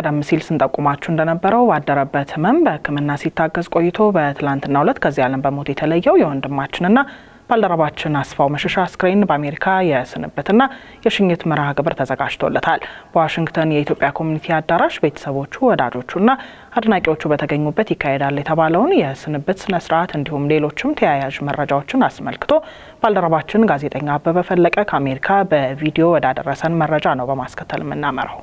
ቀደም ሲል ስንጠቁማችሁ እንደነበረው ባደረበት ህመም በሕክምና ሲታገዝ ቆይቶ በትላንትናው ዕለት ከዚህ ዓለም በሞት የተለየው የወንድማችንና ባልደረባችን አስፋው መሸሻ አስክሬን በአሜሪካ የስንብትና የሽኝት መርሃ ግብር ተዘጋጅቶለታል። በዋሽንግተን የኢትዮጵያ ኮሚኒቲ አዳራሽ ቤተሰቦቹ፣ ወዳጆቹና አድናቂዎቹ በተገኙበት ይካሄዳል የተባለውን የስንብት ስነ ስርዓት እንዲሁም ሌሎችም ተያያዥ መረጃዎችን አስመልክቶ ባልደረባችን ጋዜጠኛ አበበ ፈለቀ ከአሜሪካ በቪዲዮ ወዳደረሰን መረጃ ነው በማስከተል የምናመራው።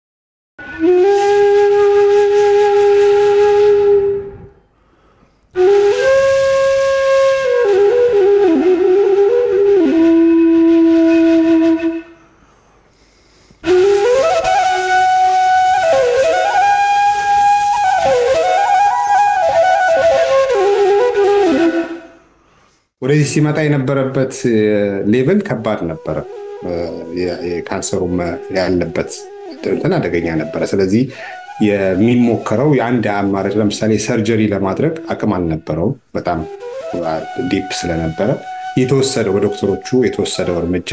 ወደዚህ ሲመጣ የነበረበት ሌቭል ከባድ ነበረ። የካንሰሩም ያለበት እንትን አደገኛ ነበረ። ስለዚህ የሚሞከረው የአንድ አማራጭ ለምሳሌ ሰርጀሪ ለማድረግ አቅም አልነበረውም። በጣም ዲፕ ስለነበረ የተወሰደው በዶክተሮቹ የተወሰደው እርምጃ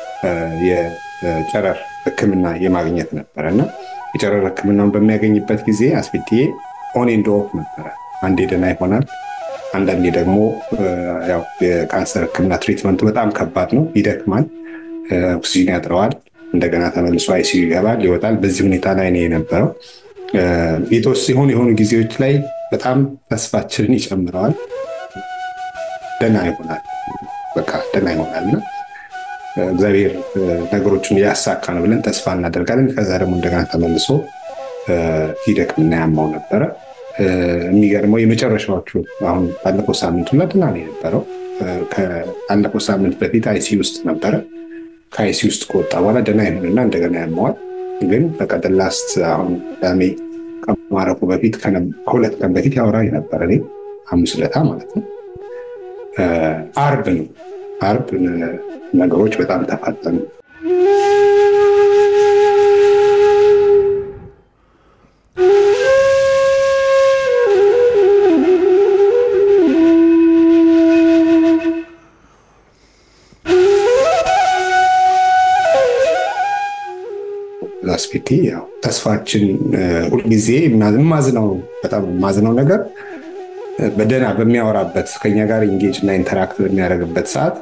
የጨረር ሕክምና የማግኘት ነበረ እና የጨረር ሕክምናውን በሚያገኝበት ጊዜ አስፊትዬ ኦን ኤንድ ኦፍ ነበረ። አንዴ ደህና ይሆናል አንዳንዴ ደግሞ የካንሰር ህክምና ትሪትመንቱ በጣም ከባድ ነው፣ ይደክማል፣ ኦክሲጂን ያጥረዋል። እንደገና ተመልሶ አይሲዩ ይገባል፣ ይወጣል። በዚህ ሁኔታ ላይ ነው የነበረው። የሆኑ የሆኑ ጊዜዎች ላይ በጣም ተስፋችንን ይጨምረዋል። ደህና ይሆናል፣ በቃ ደህና ይሆናል እና እግዚአብሔር ነገሮችን እያሳካ ነው ብለን ተስፋ እናደርጋለን። ከዛ ደግሞ እንደገና ተመልሶ ይደክምና ያማው ነበረ። የሚገርመው የመጨረሻዎቹ አሁን ባለፈው ሳምንቱ ደህና ነው የነበረው። ከአለፈው ሳምንት በፊት አይሲ ውስጥ ነበረ። ከአይሲ ውስጥ ከወጣ በኋላ ደህና ይሆንና እንደገና ያመዋል። ግን በቀደም ላስት አሁን ዳሜ ከማረፉ በፊት ከሁለት ቀን በፊት ያወራኝ ነበረ። እኔ ሐሙስ ዕለት ማለት ነው። አርብ ነው አርብ ነገሮች በጣም ተፋጠኑ። ላስፊቲ ያው ተስፋችን ሁልጊዜ ማዝነው በጣም ማዝነው ነገር በደህና በሚያወራበት ከኛ ጋር ኢንጌጅ እና ኢንተራክት በሚያደርግበት ሰዓት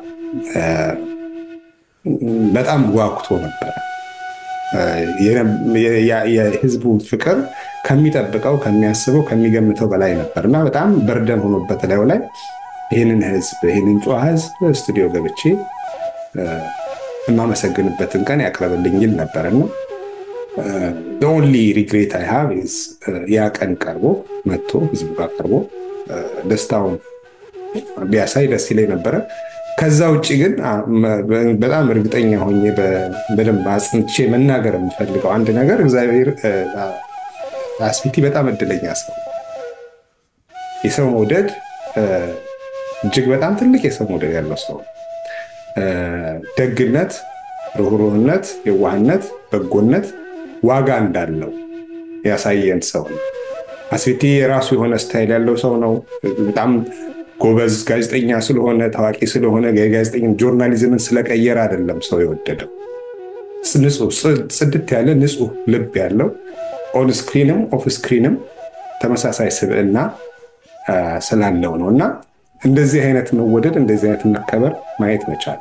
በጣም ጓጉቶ ነበረ። የህዝቡ ፍቅር ከሚጠብቀው ከሚያስበው ከሚገምተው በላይ ነበር እና በጣም በርደን ሆኖበት ላዩ ላይ ይህንን ህዝብ ይህንን ጨዋ ህዝብ ስቱዲዮ ገብቼ የማመሰግንበትን ቀን ያቅርብልኝ ይል ነበር እና ኦንሊ ሪግሬት አይ ሃቭ ያ ቀን ቀርቦ መጥቶ ህዝቡ ጋር ቀርቦ ደስታውን ቢያሳይ ደስ ይለኝ ነበረ። ከዛ ውጭ ግን በጣም እርግጠኛ ሆኜ በደንብ አጽንቼ መናገር የምፈልገው አንድ ነገር እግዚአብሔር አስፊቲ በጣም እድለኛ ሰው የሰው መውደድ እጅግ በጣም ትልቅ የሰው መውደድ ያለው ሰው ደግነት፣ ርኅሩህነት፣ የዋህነት፣ በጎነት ዋጋ እንዳለው ያሳየን ሰው ነው። አስፊቲ የራሱ የሆነ ስታይል ያለው ሰው ነው። በጣም ጎበዝ ጋዜጠኛ ስለሆነ ታዋቂ ስለሆነ ጋዜጠኛ ጆርናሊዝምን ስለቀየረ አይደለም ሰው የወደደው። ጽድት ያለ ንጹህ ልብ ያለው ኦን ስክሪንም ኦፍ ስክሪንም ተመሳሳይ ስብዕና ስላለው ነው እና እንደዚህ አይነት መወደድ እንደዚህ አይነት መከበር ማየት መቻል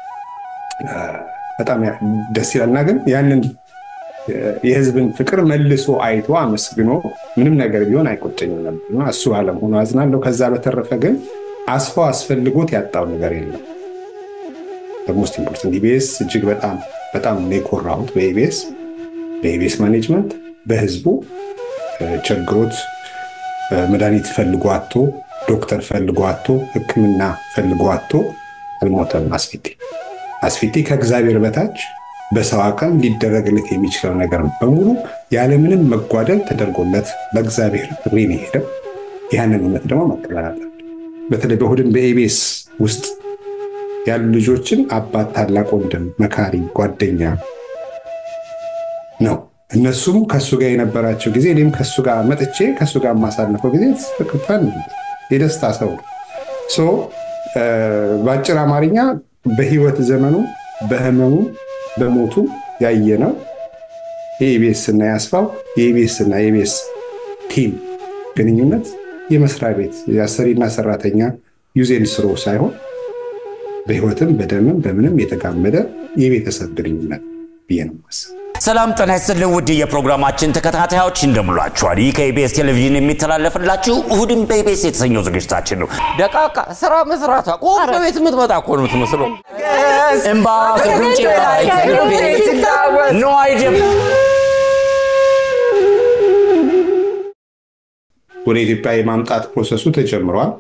በጣም ደስ ይላልና ግን ያንን የህዝብን ፍቅር መልሶ አይቶ አመስግኖ ምንም ነገር ቢሆን አይቆጨኝም ነበር። እሱ አለመሆኑ አዝናለሁ። ከዛ በተረፈ ግን አስፋው አስፈልጎት ያጣው ነገር የለም። በሞስት ኢምፖርታንት ኢቢኤስ እጅግ በጣም በጣም ነው የኮራሁት በኢቢኤስ በኢቢኤስ ማኔጅመንት በህዝቡ ቸግሮት መድኃኒት ፈልጎ አቶ ዶክተር ፈልጎ አቶ ሕክምና ፈልጎ አቶ አልሞተም። አስፊቲ አስፊቲ ከእግዚአብሔር በታች በሰው አቅም ሊደረግለት የሚችለው ነገር በሙሉ ያለምንም መጓደል ተደርጎለት በእግዚአብሔር ጥሪ ነው የሄደው። ያንን እውነት ደግሞ መቀበል አለብን። በተለይ በእሑድን በኢቢኤስ ውስጥ ያሉ ልጆችን አባት፣ ታላቅ ወንድም፣ መካሪ፣ ጓደኛ ነው። እነሱም ከእሱ ጋር የነበራቸው ጊዜ እኔም ከእሱ ጋር መጥቼ ከእሱ ጋር የማሳልፈው ጊዜ ፍቅርታን የደስታ ሰው ነው። በአጭር አማርኛ በህይወት ዘመኑ በህመሙ በሞቱ ያየነው የኢቢኤስ እና የአስፋው የኢቢኤስ እና የኢቢኤስ ቲም ግንኙነት የመስሪያ ቤት የአሰሪና ሰራተኛ ዩዜን ስሮ ሳይሆን በህይወትም በደምም በምንም የተጋመደ የቤተሰብ ግንኙነት ብዬ ነው ማስብ። ሰላም ጤና ይስጥልን ውድ የፕሮግራማችን ተከታታዮች እንደምላችኋል። ይህ ከኢቢኤስ ቴሌቪዥን የሚተላለፍላችሁ እሁድን በኢቢኤስ የተሰኘው ዝግጅታችን ነው። ደቃቃ ስራ መስራቷ ቆም በቤት የምትመጣ እኮ ነው የምትመስለው። እምባ ከጉንጭ ላይ ኖ አይዲያ ወደ ኢትዮጵያ የማምጣት ፕሮሰሱ ተጀምሯል።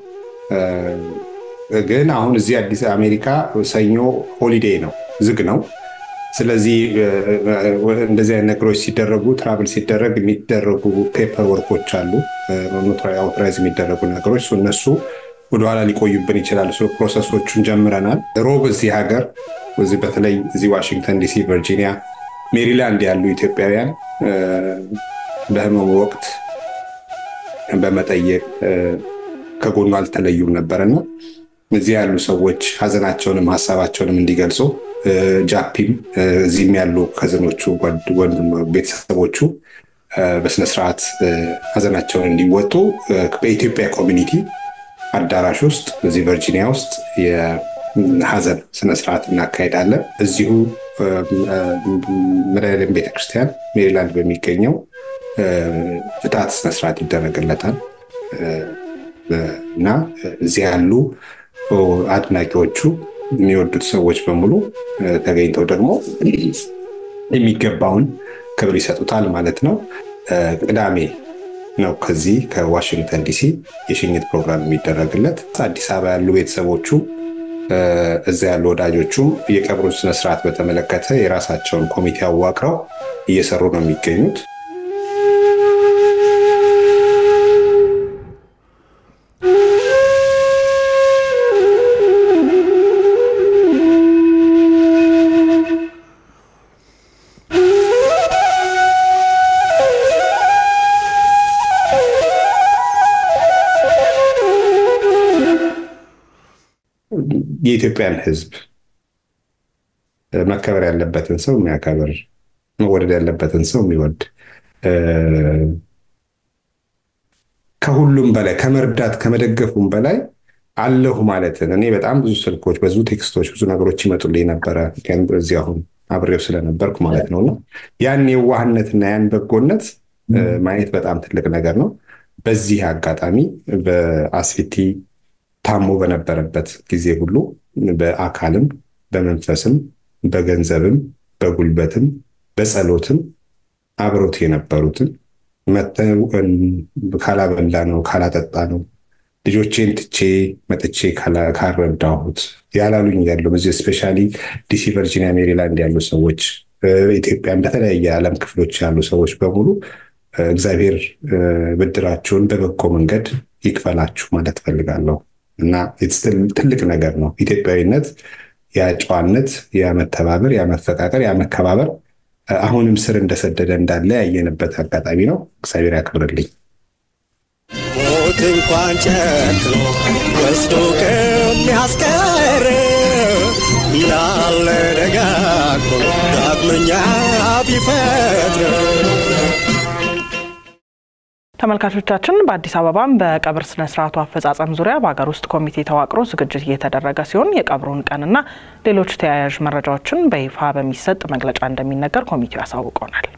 ግን አሁን እዚህ አዲስ አሜሪካ ሰኞ ሆሊዴይ ነው፣ ዝግ ነው። ስለዚህ እንደዚህ አይነት ነገሮች ሲደረጉ ትራቭል ሲደረግ የሚደረጉ ፔፐር ወርኮች አሉ፣ አውቶራይዝ የሚደረጉ ነገሮች እነሱ ወደኋላ ሊቆዩብን ይችላል። ፕሮሰሶቹን ጀምረናል። ሮብ እዚህ ሀገር እዚህ በተለይ እዚህ ዋሽንግተን ዲሲ፣ ቨርጂኒያ፣ ሜሪላንድ ያሉ ኢትዮጵያውያን በህመሙ ወቅት በመጠየቅ ከጎኑ አልተለዩም ነበርና እዚህ ያሉ ሰዎች ሀዘናቸውንም ሀሳባቸውንም እንዲገልጹ ጃፒም እዚህም ያሉ ከዘኖቹ ቤተሰቦቹ በስነስርዓት ሀዘናቸውን እንዲወጡ በኢትዮጵያ ኮሚኒቲ አዳራሽ ውስጥ እዚህ ቨርጂኒያ ውስጥ የሀዘን ስነስርዓት እናካሄዳለን። እዚሁ መድኃኔዓለም ቤተክርስቲያን ሜሪላንድ በሚገኘው ፍትሐት ስነስርዓት ይደረግለታል እና እዚህ ያሉ አድናቂዎቹ የሚወዱት ሰዎች በሙሉ ተገኝተው ደግሞ የሚገባውን ክብር ይሰጡታል ማለት ነው። ቅዳሜ ነው ከዚህ ከዋሽንግተን ዲሲ የሽኝት ፕሮግራም የሚደረግለት። አዲስ አበባ ያሉ ቤተሰቦቹ እዛ ያሉ ወዳጆቹም የቀብሩን ስነስርዓት በተመለከተ የራሳቸውን ኮሚቴ አዋቅረው እየሰሩ ነው የሚገኙት። የኢትዮጵያን ሕዝብ መከበር ያለበትን ሰው የሚያከብር መወደድ ያለበትን ሰው የሚወድ ከሁሉም በላይ ከመርዳት ከመደገፉም በላይ አለሁ ማለትን እኔ በጣም ብዙ ስልኮች፣ ብዙ ቴክስቶች፣ ብዙ ነገሮች ይመጡልኝ ነበረ እዚህ አሁን አብሬው ስለነበርኩ ማለት ነው እና ያን የዋህነትና ያን በጎነት ማየት በጣም ትልቅ ነገር ነው። በዚህ አጋጣሚ በአስፊቲ ታሞ በነበረበት ጊዜ ሁሉ በአካልም በመንፈስም በገንዘብም በጉልበትም በጸሎትም አብሮት የነበሩትን መተው ካላበላ ነው ካላጠጣ ነው ልጆቼን ትቼ መጥቼ ካረዳሁት ያላሉኝ ያሉ በዚህ ስፔሻሊ ዲሲ፣ ቨርጂኒያ፣ ሜሪላንድ ያሉ ሰዎች ኢትዮጵያን በተለያየ ዓለም ክፍሎች ያሉ ሰዎች በሙሉ እግዚአብሔር ብድራችሁን በበጎ መንገድ ይክፈላችሁ ማለት ፈልጋለሁ እና ትልቅ ነገር ነው። ኢትዮጵያዊነት ያ ጨዋነት፣ ያ መተባበር፣ ያ መፈቃቀር፣ ያ መከባበር አሁንም ስር እንደሰደደ እንዳለ ያየንበት አጋጣሚ ነው። እግዚአብሔር ያክብርልኝ። ሞት እንኳን ጨክኖ ወስዶ ከሚያስቀር ምናለ ደጋግሞ ዳግመኛ ቢፈጥር ተመልካቾቻችን በአዲስ አበባም በቀብር ስነ ስርዓቱ አፈጻጸም ዙሪያ በሀገር ውስጥ ኮሚቴ ተዋቅሮ ዝግጅት እየተደረገ ሲሆን የቀብሩን ቀንና ሌሎች ተያያዥ መረጃዎችን በይፋ በሚሰጥ መግለጫ እንደሚነገር ኮሚቴው ያሳውቀናል።